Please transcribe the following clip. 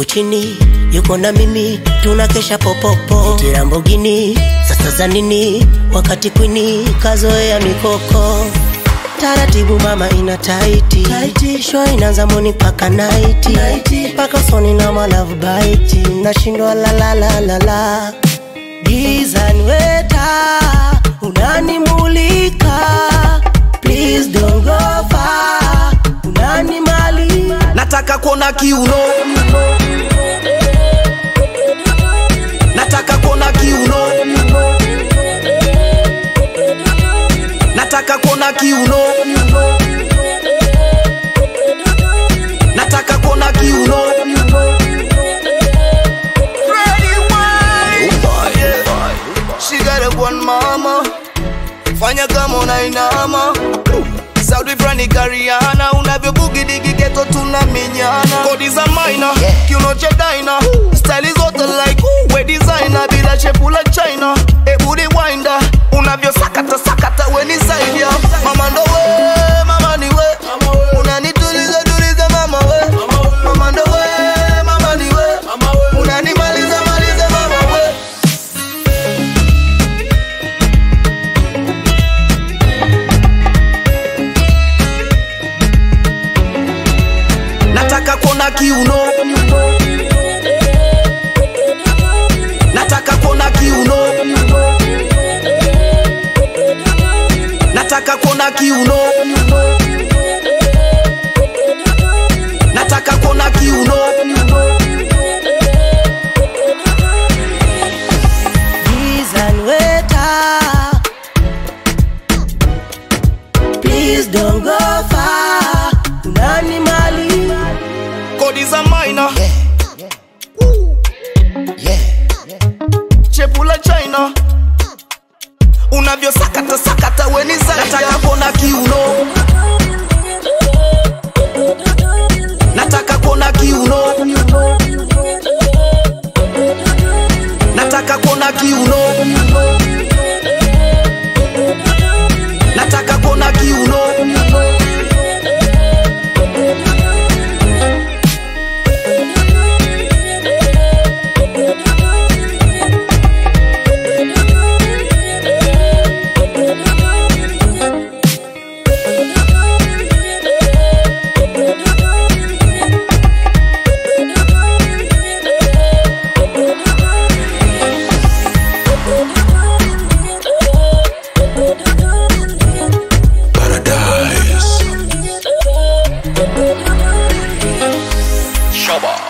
chini yuko na mimi tunakesha popopo tirambogini sasa za nini wakati kwini kazoea mikoko taratibu mama ina taiti, taiti. show inaanza moni paka naiti mpaka soni na malavu baiti nashindwa lalalalala gizani weta unanimulika please don't go far unanimali nataka kuona kiuno nataka kuona kiuno nataka kuona kiuno nataka kuona kiuno She got a one mama fanya kama unainama Saudi frani Kariana unavyobugi digi geto tuna minyana kodi za maina kiuno cha daina style zote like ooh, we designer bila shepu la China ebudi winder unavyosakata sakata we ni zaidi ya mama ndo we mama ni we unanituliza tuliza mama we mama ndo we mama ni we unanimaliza maliza mama we nataka kuona kiuno nataka kuona kiuno nataka kuona kiuno nataka kuona kiuno gizani weta please don't go far unanimali kodi za maina chepu la china unavyosakata sakata weni nataka kuona kiuno nataka kuona kiuno nataka kuona kiuno nataka kuona kiuno Shaba.